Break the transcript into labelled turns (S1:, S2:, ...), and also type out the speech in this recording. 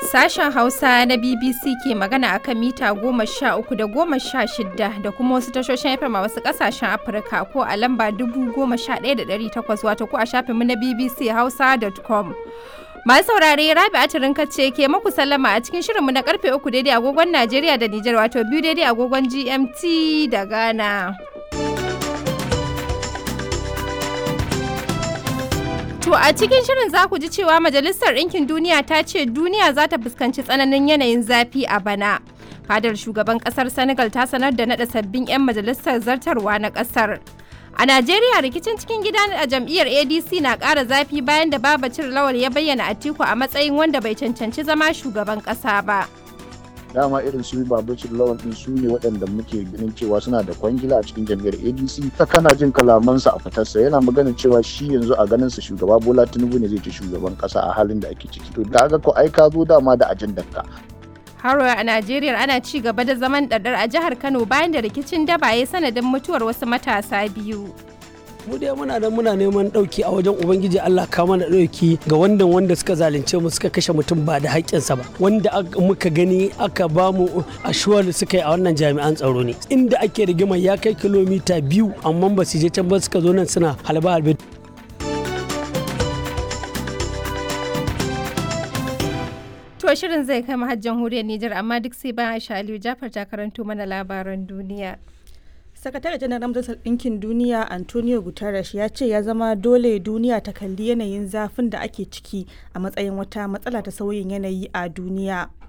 S1: Sashen Hausa na BBC ke magana akan mita goma sha uku da goma sha shida da kuma wasu tashoshin FM a wasu ƙasashen Afirka ko a lamba dubu goma sha ɗaya da ɗari takwas wato ko a shafinmu na BBC Hausa.com. Masu saurare Rabi Atirin ce ke maku sallama a cikin shirinmu na karfe uku daidai agogon Najeriya da Nijar wato biyu daidai agogon GMT da Ghana. To a cikin shirin za ku ji cewa Majalisar Ɗinkin Duniya ta ce duniya za ta fuskanci tsananin yanayin zafi a bana. Fadar shugaban ƙasar Senegal ta sanar da naɗa sabbin 'yan majalisar zartarwa na ƙasar. A Najeriya rikicin cikin gida a jam'iyyar ADC na ƙara zafi bayan da Babacir Lawal ya bayyana Atiku a matsayin wanda bai cancanci zama shugaban ƙasa ba.
S2: dama irin su babacin lawan din su ne waɗanda muke ganin cewa suna da kwangila a cikin jam'iyyar adc ta kana jin kalamansa a fitarsa yana maganin cewa shi yanzu a ganin sa shugaba bola tinubu ne zai ci shugaban ƙasa a halin da ake ciki to da ga ko ai ka zo dama da ajandar ka
S1: Haro a Najeriya ana ci gaba da zaman ɗaɗɗar a jihar Kano bayan da rikicin daba ya sanadin mutuwar wasu matasa biyu.
S3: mu dai muna nan muna neman ɗauki a wajen ubangiji Allah ka mana ɗauki ga wanda wanda suka zalunce mu suka kashe mutum ba da haƙƙinsa ba wanda muka gani aka ba mu ashuwar suka yi a wannan jami'an tsaro ne inda ake rigima ya kai kilomita biyu amma ba su je can ba suka zo nan suna halba halbe
S1: To shirin zai kai mahajjan huriyar Nijar amma duk sai bayan Aisha Aliyu Jafar ta karanto mana labaran duniya.
S4: sakatare janar majalisar ɗinkin duniya antonio guterres ya ce ya zama dole duniya ta kalli yanayin zafin da ake ciki a matsayin wata matsala ta sauyin yanayi a duniya